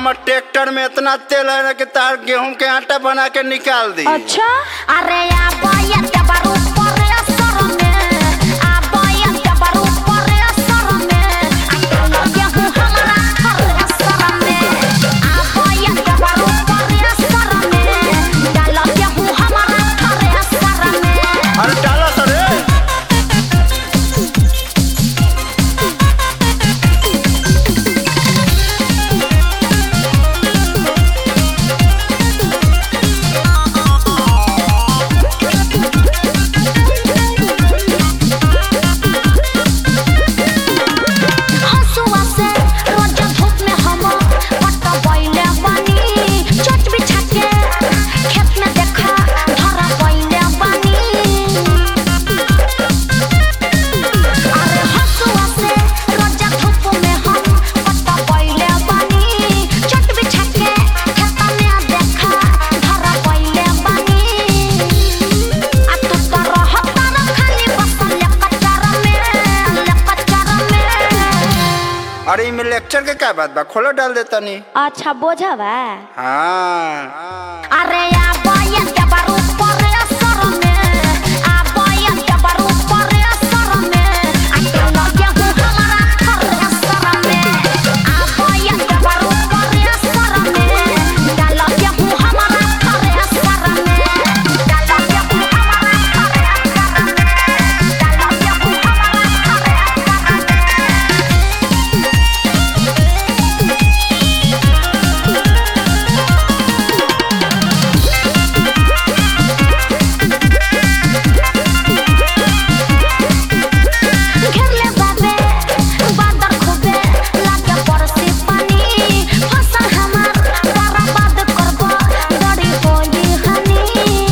हमर ट्रैक्टर में इतना तेल है ना कि तार गेहूं के आटा बना के निकाल दी अच्छा अरे आबोया देबरू परे असर में आबोया देबरू परे असर में आ गेहूं हमरा हर असर में आबोया देबरू परे असर में डाल गेहूं हमरा हर असर में अरे डाला सर रे हंसुआ से रोज धूप में हम पट बैले बानी चट बिछा के खेत में देखा धरा बैले बानी अरे हंसुआ से रोज धूप में हम पट बैले बानी चट बिछा के खेत में देखा धरा बैले बानी आ तू तो रहता न खाली बसल कचरा में कचरा में अरे इमे लेक्चर के क्या बात बा खोलो डाल देता नी अच्छा बोझा बा हाँ अरे आबोया देबरू परे असर में आबोया देबरू परे असर में आ चल गेहूं हमरा हर असर में आबोया देबरू परे असर में डाल गेहूं हमरा हर असर में डाल गेहूं हमरा हर असर में डाल गेहूं हमरा हर असर में घेरले बाबे बादर खूबे लागे बरसी पानी फसल हमार बर्बाद करबो बड़ी होली हनी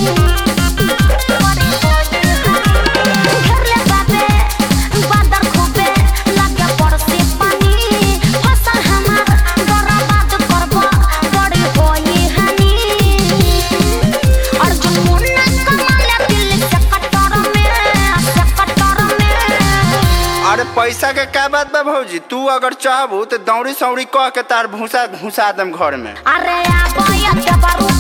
बड़ी होली हनी घेरले बाबे बादर खूबे लागे बरसी पानी फसल हमार बर्बाद करबो बड़ी होली हनी अर्जुन मुन्ना कमाले दिल से कटर में से कटर में अरे पैसा के क्या बात बा भौजी तू अगर चाहबू तो दौड़ी सौड़ी कह के तार भूसा घुसा दम घर में अरे आबोया देबरू